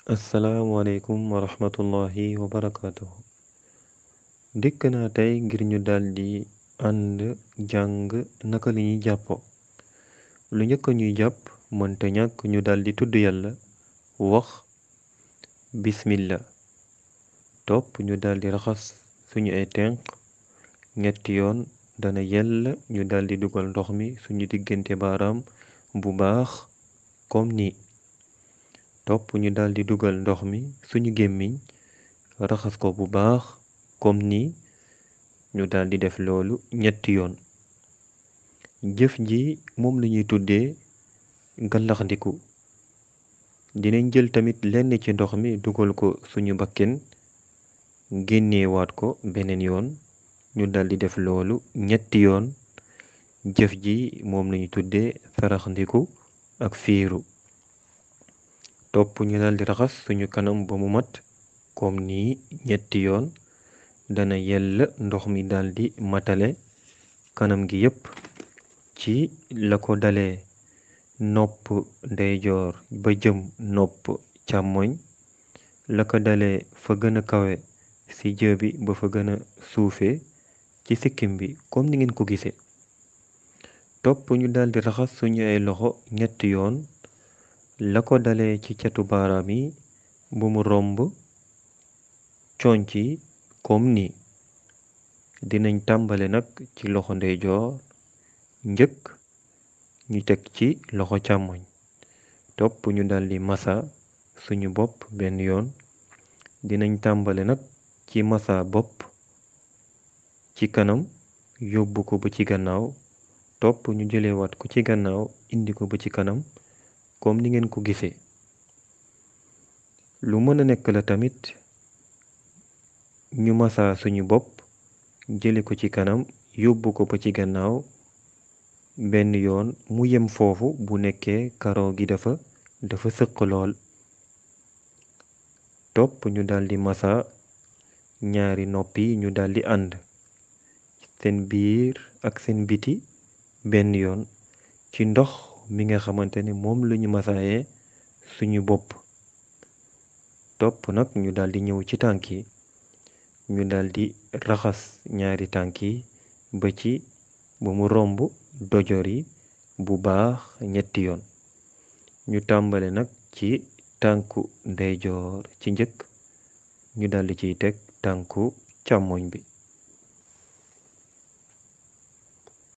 asalaamualeykum wa rahmatullahi wa barakaatuhu dikk naa tey ngir ñu daldi ànd jàng naka la ñuy jàppoo lu njëkk ñuy jàpp mënta ñàkk ñu daldi tudd yàlla wax bismillah topp ñu daldi raxas suñu ay tenq ñetti yoon dana yell ñu daldi dugal ndox mi suñu diggante baaraam bu baax comme nii topp ñu daldi dugal ndox mi suñu gémmiñ raxas ko bu baax comme nii ñu daldi def loolu ñetti yoon jëf ji moom lañuy tuddee gallaxndiku dinañ jël tamit lenn ci ndox mi dugal ko suñu bakken génneewaat ko beneen yoon ñu daldi def loolu ñetti yoon jëf ji moom lañuy tuddee saraxndiku ak fiiru topp ñu daldi raxas suñu kanam ba mu mat comme nii ñetti yoon dana yell ndox mi daldi matale kanam gi yépp ci la ko dalee nopp ndeyjoor ba jëm nopp càmmoñ la ko dalee fa gën a kawe ci jë bi ba fa gën a suufe ci sikkim bi comme ni ngeen ko gisee topp ñu daldi raxas suñu ay loxo ñetti yoon la ko dalee ci catu baaraam yi bu mu romb conc yi comme nii dinañ tàmbale nag ci loxo ndeyjoor njëkk ñu teg ci loxo càmmoñ topp ñu daldi masa suñu bopp benn yoon dinañ tàmbale nag ci masa bopp ci kanam yóbbu ko ba ci gannaaw topp ñu jëlewaat ko ci gannaaw indi ko ba ci kanam comme ni ngeen ko gisee lu mën a nekk la tamit ñu masa suñu bopp jële ko ci kanam yóbbu ko ba ci gannaaw benn yoon mu yem foofu bu nekkee karaw gi dafa dafa sëq lool topp ñu daldi masa ñaari nopp yi ñu daldi ànd seen biir ak seen biti benn yoon ci ndox mi nga xamante ne moom lañu masaayee suñu bopp topp nag ñu daldi ñëw ci tànk yi ñu daldi raxas ñaari tànk yi ba ci ba mu romb dojor yi bu baax ñetti yoon ñu tàmbale nag ci tànku ndeyjoor ci njëkk ñu daldi ciy teg tànku càmmoñ bi